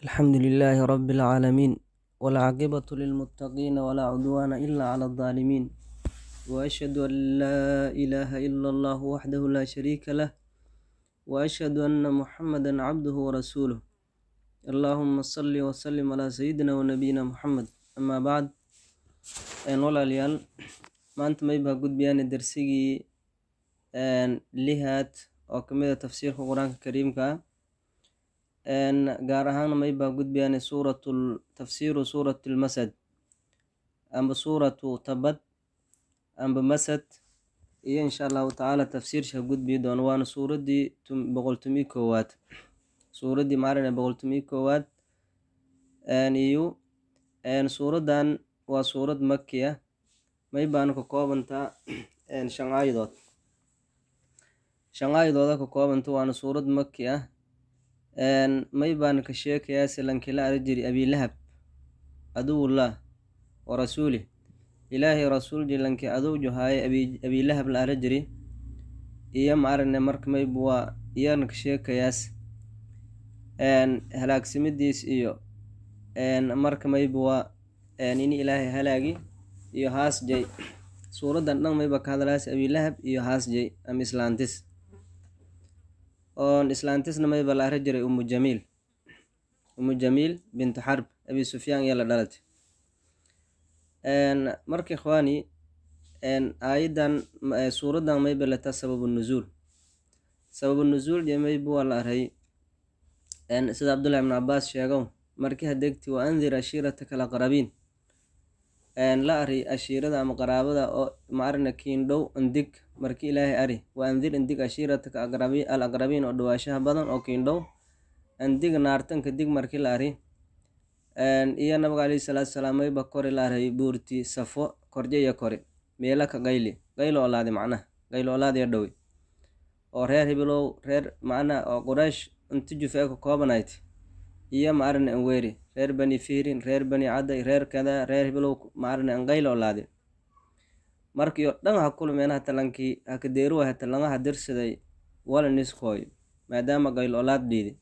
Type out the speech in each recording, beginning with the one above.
الحمد لله رب العالمين والعاقبة للمتقين ولا عدوان إلا على الظالمين وأشهد أن لا إله إلا الله وحده لا شريك له وأشهد أن محمدا عبده ورسوله اللهم صل وسلم على سيدنا ونبينا محمد أما بعد walaalayaal maanta maybaa gudbayaan darsigii lihaad oo kamid a tafsiirka qur-aanka kariimka ah gaar ahaana maybaa gudbayaan suuratul tafsiiru suurat lmasad amba suuratu tabad amba masad iyo insha allahu tacaala tafsiirsha gudbii doono waana suuradii boqoltumii koowaad suuradii maarine boqoltumii koowaad iyo suuradan waa suurad maki ah may baana ka koobantaa shan aayadood shan aayadooda ka koobanta waana suurad maki ah may baana ka sheekayaa silankila ara jiri abilahab aduwullah wa rasuulih ilaahay rasuul jilanki adowju haaye abilahab la ara jiri iyo maarine marka mayb waa iyana ka sheekayaas halaagsimidiis iyo marka mayb waa in ilaahay halaagi iyo haasjay suuradan dhan mayba ka hadalaas abilahab iyo haasjay ama islaantis oon islaantisna mayba la ara jiray umu jamiil umu jamiil bintu xarb abi sufyaan iyo la dhalatay marka ikhwaani aayadan suuradan mayba lata sababu nuzuul sababu nuzuul iyo mayba waa la aray sida cabdullahi ibn cabaas sheegow markii hadegti wa andir ashiirataka alaqrabiin la ari ashiirada ama qaraabada oo maarina kiindhow indig marki ilaahay ari wa andir indig ashiirataka al aqrabiin oo dhawaashaha badan oo kiindhow indig naartanka dig marki la ari iyo nabiga alayhi salaatu salaam mayba kori la aray buurti safo korjaya kori meelaka qayli qaylo olaadi macnaha qaylo olaadiya dhowe oo reer hibilow reer macnaha oo quraysh inti jufee ka koobanayti iyo maarina anweeri reer bani fiirin reer bani caday reer kada reer hibilow maarina anqaylo olaadi markiyo dhan ha kulmeen hata lankii hakadeeruwa hata langaha dirsaday wala niskooyo maadaama qaylo olaad dhiidi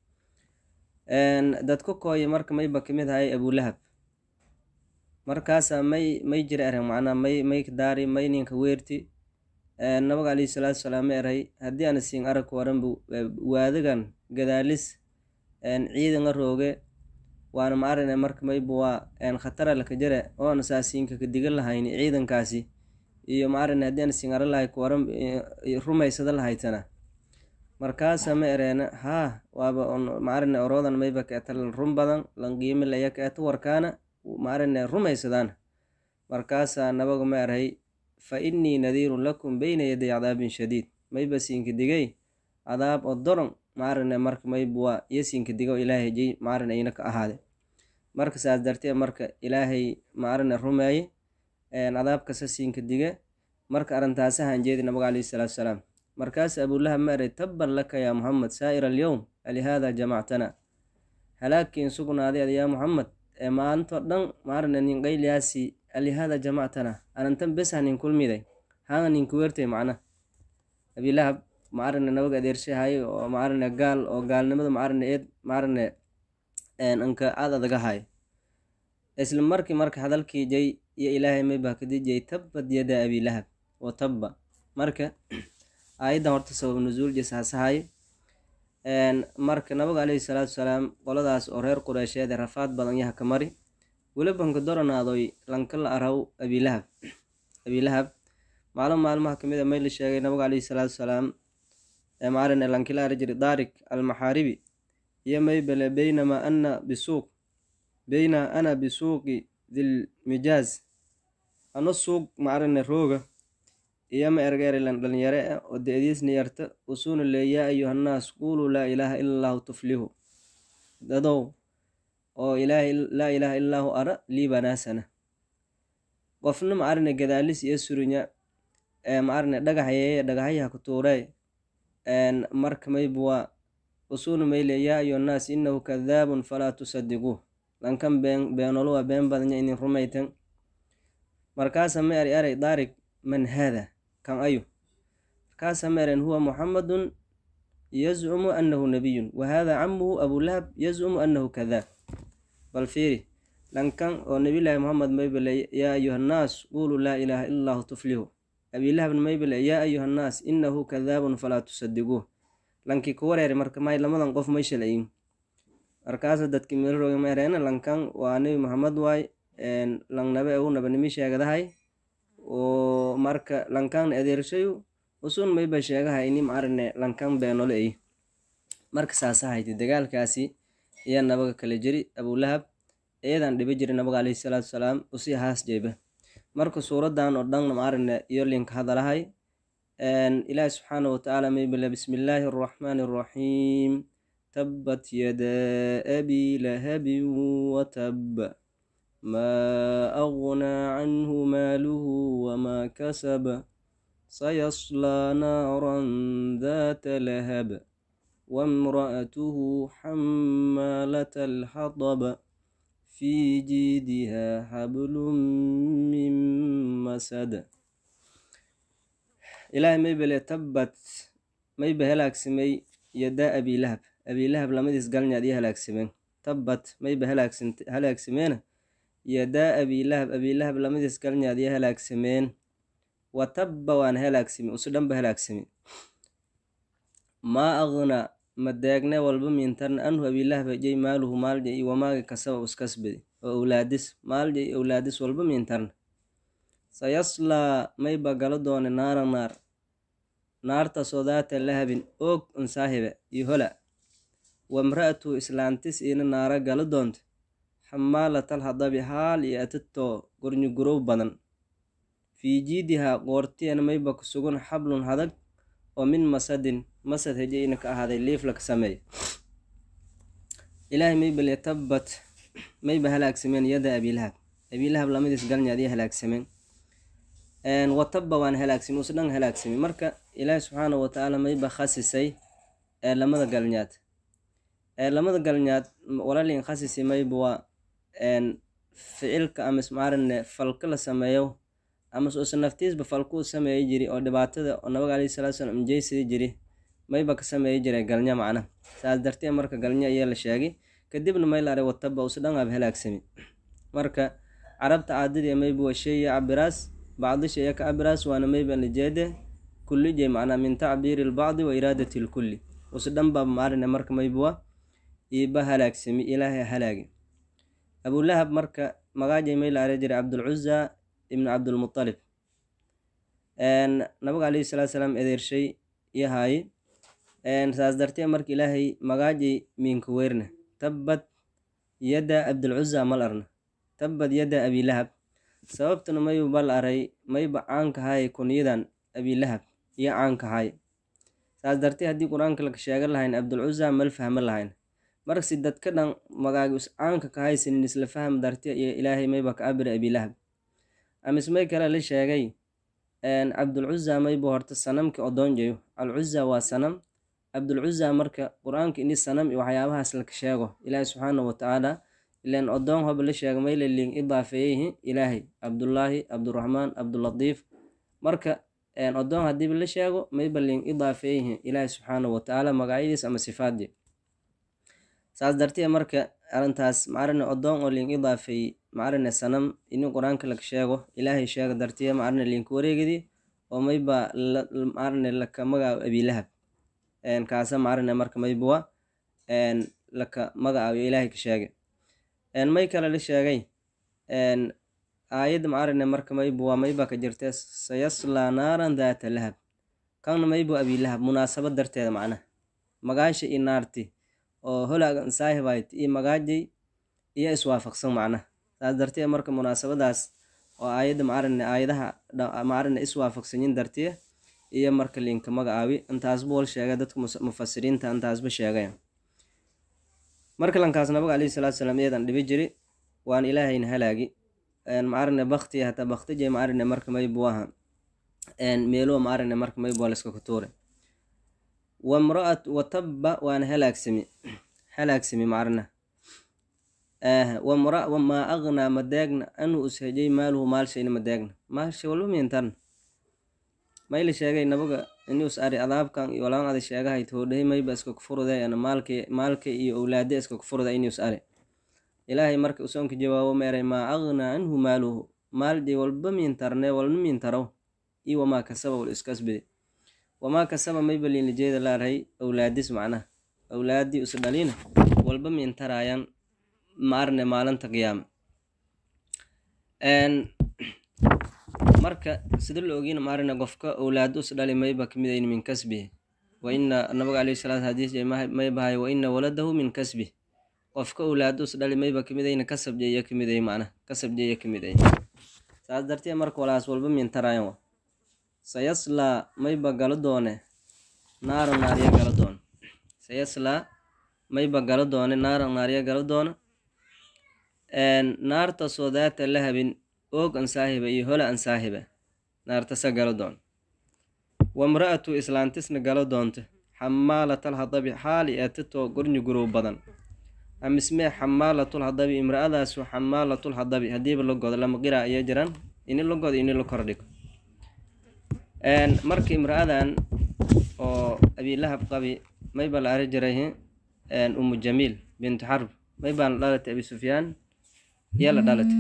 dadka kooye marka mayba kamid ahay abulahab markaasa may may jira ereg macnaa may may daari may ninka weerti nabiga alayhi salaatu salaam ma eray haddii ana siin arag waranbu waadagan gadaalis ciidanga rooge waana maarine marka mayba waa khatara laka jare oona saasiinka ka digan lahayni ciidankaasi iyo maarine haddii ana siin ara lahay kuwaran rumaysada lahaytana markaasa ma ereena haa waaba maarine oroodan mayba kaeta lan run badan lan qiimi laya kaeta warkaana maarine rumaysadaan markaasaa nabaga ma eray fa innii nadiirun lakum beyna yaday cadaabin shadiid mayba siinka digay cadaab oo doron maarine marka mayba waa iyo siinka digo ilaahay jay maarine ayna ka ahaade marka saas dartee marka ilaahay maarine rumeeye cadaabkasa siinka dige marka arintaasahan jeedi nabiga alayhi salaatu salaam markaas abulahab ma eray tabban laka yaa muxamed saa'ira alyowm alihaada jamactana halaagkiin sugnaaday ad yaa muxamed ee maalinto dhan maarine nin qayliyaasi alihaada jamactana arintan besa nin kulmiday hanga ninka weertay macna abilahab maarine nabaga adeershahay oo maarine gaal oo gaalnimada maarine eed maarine anka aad adaga hay isla markii marka hadalkii jay iyo ilaahay maybaa kadijay tabbad yada abilahab wa tabba marka aayadan horta sabab nuzuul jasaasahay marka nabiga alayhi salaatu salaam qoladaas oo reer qureysheed ee rafaad badan yaha ka mari welibanka doranaadoy lanka la araw abilahab abilahab maalin maalmaha kamid a may la sheegay nabiga alayhi salaatu salaam maarine lankila ari jiri daarik almaxaaribi iyo maybele beynama ana bisuuq beyna ana bisuuqi dilmijaaz ano suuq maarine rooga iyo ma ergeerilan dhalinyare ah oo de-diisna yarta usuuna le yaa ayuhannaas quuluu laa ilaaha ila allahu tuflihu dadow oo ilaahay laa ilaaha illahu ara liibanaasana qofna maarine gadaalis iyo surinya maarine dhagaxyeeye dhagaxyaha ku tuuree marka mayba waa usuuna mayle yaa ayuhannaas inahu kadaabun falaa tusadiquuh lankan been beenoluwa been badanya inin rumaytan markaasa ma eri eray daarig man haada kan ayu markaasa ma eren huwa muxamadun yazcumu annahu nabiyun wa haadaa camuhu abulahab yazcumu annahu kadaab bal fiiri lankan oo nabilaahi moxamed maybale yaa ayuhannaas quuluu laa ilaaha ila allahu tuflihu abilahabna maybale yaa ayuhannaas inahu kadaabun falaa tusadiguuh lankii ku wareeri marka may lamadan qof may shalayin markaasa dadki meelroga maereena lankan waa nebi moxamed waay lang nabe u nabanimi sheegadahay oo marka lankan adeershayu usun mayba sheegahay ini maarine lankan beenole ay marka saasahayti dagaalkaasi ayaa nabaga kala jiri abulahab eedan dhiba jiri nabaga caleyhi salaatu salaam usii haas jeeba marka suuradan oo dhan maarine iyo linka hadalahay ilaahi subxaana watacaala maybale bismillaahi arraxmaani arraxiim tabbat yadaa abi lahabin watab maa aghnaa canhu maaluhu wamaa kasab sayaslaa naaran daata lahab waamra'atuhu xamaalata alxatab fii jiidihaa xablun min masad ilaahay maybale tabbat mayba halaagsamay yadaa abilahab abilahab lamadiis galnyaad iyo halaagsameen tabbat mayba halaagsameena yadaa abilahab abilahab lamadiis galnyaad iyo halaagsameen wa tabba waan halaagsame usu dhanba halaagsame maa aqnaa madeegne walba mintarna anhu abilahab hejay maaluhu maalja iyo wamaaga kasaba uskasbadi oo owlaadis maalja iyo owlaadis walba mintarna sayaslaa mayba galo doone naara naar naartasoo daata lahabin oog unsaahibe iyo hola wamra'atuhu islaantis iina naara galo doonta xamaalatal hadabi haal iyo atitoo gornyugurow badan fii jiidihaa qoortiyana mayba ku sugan xablun hadag oo min masadin masad heje ina ka ahaaday liiflaka sameey ilaahay maybale tabbat mayba halaagsameen yada abilahab abilahab lamadiis galnyaad iyo halaagsameen watabba waan halaagsami us dhan halaagsami marka ilaahi subxaana watacaala mayba khasisay ee lamada galnyaad ee lamada galnyaad walalin khasisi mayba waa ficilka amas maarine falka la sameeyo amas usa naftiisba falkuu sameeyi jiri oo dhibaatada oo nabaga alayhi salatu salam injeysidi jiri mayba ka sameeyi jiray galnya macna saas dartee marka galnya ayaa la sheegay kadibna may la aray watabba usa dhan aab halaagsami marka carabta caadadii mayba waa sheeya cabiraas bacdi shaya ka abiraas waana mayba lijeede kulli jey macnaa min tacbiiri lbacdi wa iraadati lkulli usu dhanba maarine marka maybuwa iiba halaagsami ilaahay halaagi abulahab marka magaajay may la ara jiray cabdulcuza ibnu cabdulmutalib nabiga alayhi salaatu salaam edeershay yahaay saas dartee marka ilaahay magaajay miinka weyrna tabbad yadda abdulcuza mal arna tabbad yadda abilahab sababtuna mayba bal aray mayba caankahay kunyadan abilahab iyo caankahay saas dartee haddii qur-aanka laka sheegan lahayn abdulcuza mal fahma lahayn markasi dadka dhan magaagi us caanka kahaysanin isla faham dartee iyo ilaahay mayba ka abira abilahab amis may kale la sheegay cabdulcuza mayba horta sanamki odoonjayo alcuza waa sanam cabdulcuza marka qur-aanka ini sanam iyo waxyaabahaas laka sheego ilaahay subxaana watacaala ilan odoon hoba la sheega mayle liin idaafeeyeyhi ilaahay cabdullaahi cabduraxmaan cabdulatiif marka odoon hadiiba la sheego mayba liin idaafeeyeyhi ilaahay subxaana watacaala magacyadiis ama sifaadii saas dartee marka arintaas macarine odoon oo liin idaafeeyey macarine sanam ini qur-aanka laka sheego ilaahay sheega dartiye macarine liinka wareegidii oo mayba macarine laka magacaabo abilahab kaasa macarine marka maybawa laka magacaabiyo ilaahay ka sheegay may kale la sheegay aayadda macarine marka mayba waa mayba ka jirtee sayaslaa naaran daata lahab kanna mayba abilahab munaasabad darteeda macnaha magaasha iyo naarti oo holaagan saahibayt iyo magaajay iyo iswaafaqsan macnaha saas dartee marka munaasabadaas oo aayadda macarine aayadaha macarine iswaafaqsanyin dartiye iyo marka liinka magacaabi intaasba wal sheegay dadka mufasiriinta intaasba sheegay marka lankaas nabiga alayhi salaatu salaam iyadan dhibi jiri waan ilaahayna halaagi macarine bakti hataa baktije macarine marka maybuaha meelo macarine marka maybua laska kutuure wamraat watabba waana halaagsami halaagsami macarina wamaa aqnaa madeegna anhu ushejay maaluhu maalshayna madeegna maalsha walba miintarna mayla sheegay nabaga inius ari adaabkan iyo walaan ada sheegahay toodhahay mayba iska kufuruday ana maalka maalka iyo owlaada iska kufuruda inius ari ilaahay marka usoonka jawaabo meeray maa aqnaa canhu maaluhu maaldii walba miintarne walna miintaraw iyo wamaa kasaba wal iskasbide wamaa kasaba mayba liinlijeeda laarahay owlaadis macnaha owlaadii is dhalina walba miintaraayaan maarne maalinta qiyaama marka sida la ogiina maarne qofka owlaado is dhali mayba kamid ayn min kasbihi wa ina nabiga alayhi salaatu hadiis may bahay wa ina waladahu min kasbih qofka owlaado is dhali mayba kamid ayna kasab jeeya kamid ay macnaha kasab jeeya kamid ay saas dartee marka walaas walba miintaraayan wa sayaslaa mayba galo doone naara naarya galo doone sayaslaa mayba galo doone naara naarya galo doona naartasoo daata lahabin oog an saahiba iyo hola an saahiba naartasa galo doon wamra'atu islaantisna galo doonta xamaalatal hadabi xaali eetatoo gornyi gurow badan amismee xamaalatul hadabi imra'adaasu xamaalatul hadabi hadiiba la godo lama qiraa iyo jiraan ini la godo ini la kordhigo marka imra'adan oo abilahab qabi mayba la ari jiray umu jamiil bintu xarb maybaan la dhalatay abi sufyaan yaa la dhalatay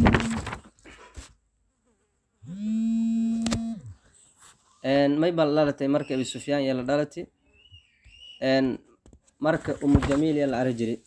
maybaa la dhalatay marka abi sufyaan yaa la dhalatay marka umu jamiil yaa la ari jiray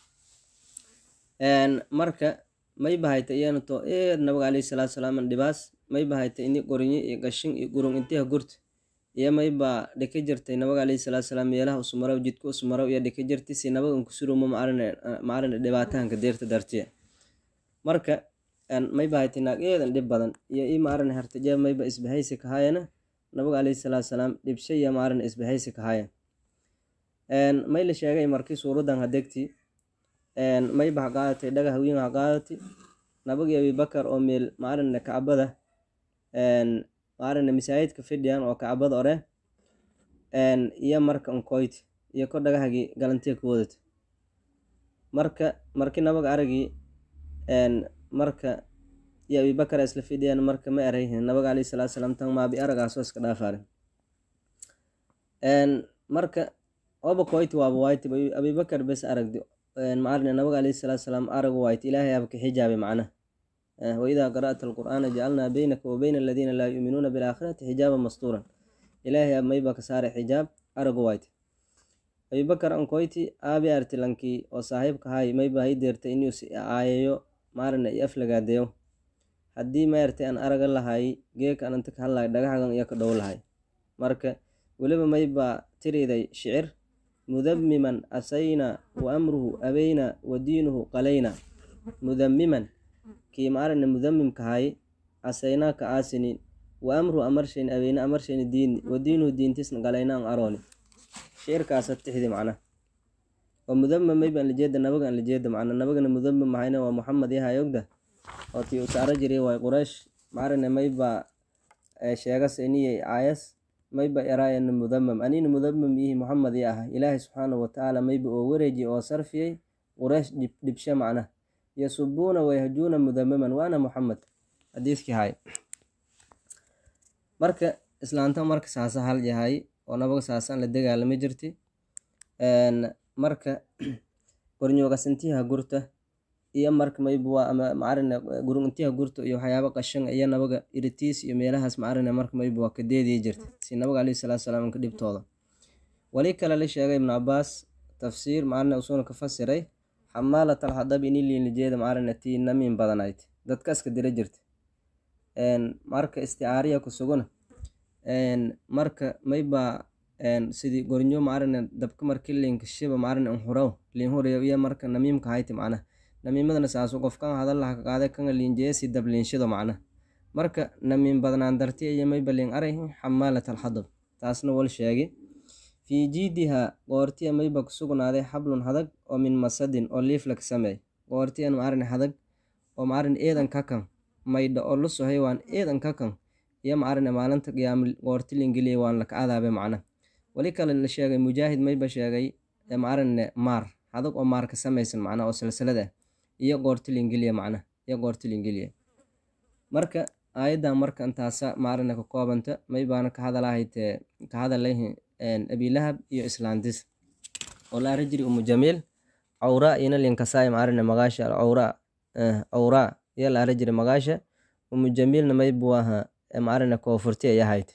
marka mayba hayta iyana to eed nabiga alayhi salaatu salaam dhibaas mayba hayta ini qorinyo iyo gashin iyo gurun intiha gurta iyo mayba dhika jirtay nabiga alayhi salaatu salaam meelaha usmarow jidka usmarow iyo dhika jirtay si nabaga unkusuruma maarina dhibaatahanka deerta dartiya marka mayba haytay naag eedan dhib badan iyo i maarina hartajeeb mayba isbahaysi kahaayana nabiga alayhi salaatu salaam dhibsha iyo maarina isbahaysi kahaaya may la sheegay markii suuradan hadegti mayba ha qaadatay dhaga hawiin ha qaadatay nabagii abibakar oo meel maarina kacbada maarina masaajidka fidhiyan oo kacbada ore iyo marka unkoyti iyo ko dhagahagii galantiya ku wadata marka markii nabaga aragii marka iyo abibakar isla fidhiyan marka ma erayhin nabaga alayhi salaatu salaam tan maabi aragaasoo iska dhaafaare marka oba koyti waaba wayti abibakar bes aragdi maarne nabiga alayhi salaatu salaam aragu waayt ilaahay aba ka xijaabay macnaha waidaa qara'ta alqur'aana jacalnaa beynaka wa beyna aladiina laa yuuminuuna bilaakhirati xijaaban mastuuran ilaahay aba mayba ka saaray xijaab aragu waayt abibakar ankoyti aabi artilankii oo saaxiibka hay mayba hay deertay inuu aayayo maarne iyo aflagaadeyo haddii maartay aan araga lahay geeka ananta ka hadlahay dhagaxagan iyo ka dhow lahay marka weliba mayba tiriday shicir mudamiman asayna wa amruhu abeyna wa diinuhu qalayna mudamiman kii maarana mudamimka hay asaynaa ka aasinin wa amruhu amarshayn abeyna amarshayn diini wa diinuhu diintisna qalayna an arooni shicirkaasa tixdi macna oo mudamam mayba an lajeeda nabaga an lajeeda macna nabagana mudamam mahayna waa muxamed yahay ogda oo tii u saaro jiray waay quraysh maarana mayba sheegas iniyay aayas mayba eraayana mudamam anina mudamam ihi muxamed i ah ilaahay subxaanahu watacaala mayba oo wareeji oo sarfiyey quraysh dhibshe macna yasubuuna wayhajuuna mudamaman waana muxamed xadiiskii hay marka islaanta marka saasa hal yahay oo nabaga saasaan la dagaalama jirti marka gornyoogasintiha gurta iyo marka mayba ama macarina guruntiha gurta iyo waxyaaba qashan iyo nabaga iritiis iyo meelahaas macarina marka mayba waa ka deediyi jirta si nabaga alayhi salaatu salaam ka dhibtooda wali kale la sheegay ibnu cabaas tafsiir macarina usuuna ka fasiray xamaalat alhadab ini liinlijeeda macarina tii namiin badanayd dadkaska dira jirta marka isticaariya ku suguna marka mayba sidii gornyo macarina dabka marki liinka shiba macarina unhuraw liin hurayo iyo marka namiimka hayti macnaha namiimadana saasu qofkan hadalaha ka qaada kanga liinjeesi dab liinshido macna marka namiin badnaan dartiya iyo mayba liin arayhin xamaalat alxadab taasna wal sheegi fii jiidiha qoortiya mayba ku sugnaaday xablun hadag oo min masadin oo liiflak sameey qoortiyan macarin hadag oo macarin eedan kakan maydha oo lu sohay waan eedan kakan iyo macarine maalinta qiyaama qoorti lingeliya waan laka adaabe macna wali kale la sheegay mujaahid mayba sheegay macarine maar hadag oo maar ka samaysan macna oo silsilad ah iyo qoorti lingeliya macna iyo qoorti lingeliya marka aayaddan marka intaasa maarina ka koobanta may baana ka hadalahaytee ka hadalahi abilahab iyo islaantis oo la arrin jiri umu jamiil cawraa ina linkasaay maarina magaasha cawraa cawraa iyo la arrin jiri magaasha umu jamiilna may buu ahaa maarina koonfurti ay ahayd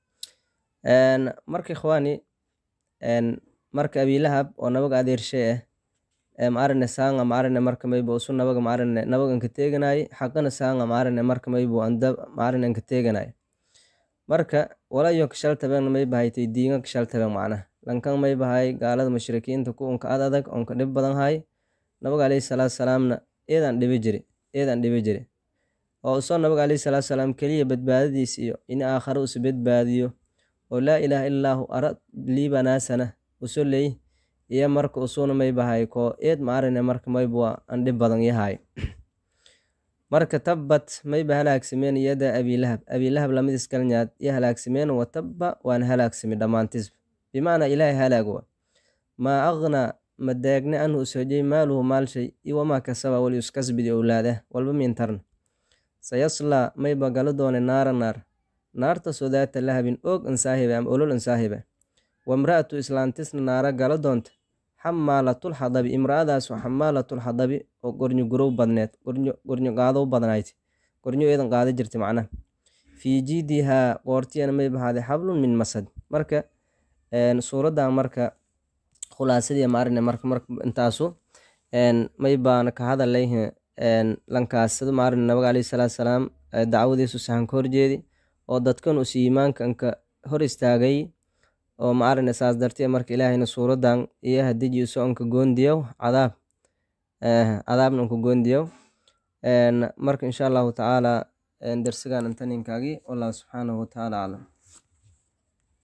marka ikhwaani marka abilahab oo nabaga adeershe ah maarine saanga maarine marka maybu usu nabaga maarine nabaga inka teeganaaye xaqana saanga maarine marka maybu anda maarine inka teeganaaye marka walayo kashaltabeen mayba haytay diinga kashaltabeen macnaha lankan mayba hay gaalada mushrikiinta ku unka ad adag onka dhib badan hay nabaga alayhi salaatu salaamna eedaan dhibi jiri eedaan dhibi jiri oo usoo nabaga alayhi salaatu salaam keliya badbaadadiis iyo in aakhare usu badbaadiyo oo laa ilaaha illaahu ara liibanaasana uso leey iyo marka usuna maybahay ko eed maarine marka maybua an dhib badan yahay marka tabbat mayba halaagsameen yada abilahab abilahab lamidis galnyaad iyo halaagsameen wa tabba waan halaagsami dhammaantisba bimacnaa ilaahay halaagwa maa aqnaa ma daagne anhu usojay maaluhu maalshay iyo wamaa kasaba wali uskasbidi owlaadah walba mintarna sayaslaa mayba galo doone naara naar naartasoo daata lahabin oog insaahibe ama olol insaahibe wamra'atu islaantisna naara galo doonta xamaalatul xadabi imra'adaasoo xamaalatul xadabi oo gornyo gurow badneed gornyo qaadow badnayd gornyo eedan qaada jirta macnaha fii jiidihaa qoortiyana may bahaaday xablun min masad marka suuraddan marka khulaasadii maarine marka marka intaasu may baana ka hadalay lankaasada maarine nabaga alayhi salaatu salaam dacwadiisu sahan ka horjeedi oo dadkan us iimaanka inka hor istaagay oo maarine saas dartee marka ilaahayna suuradan iyo hadijiiso onka goondiyow cadaab cadaabna onka goondiyow marka insha allahu tacaala dersigan intaninkaagi wallahu subxaanahu watacaala aclam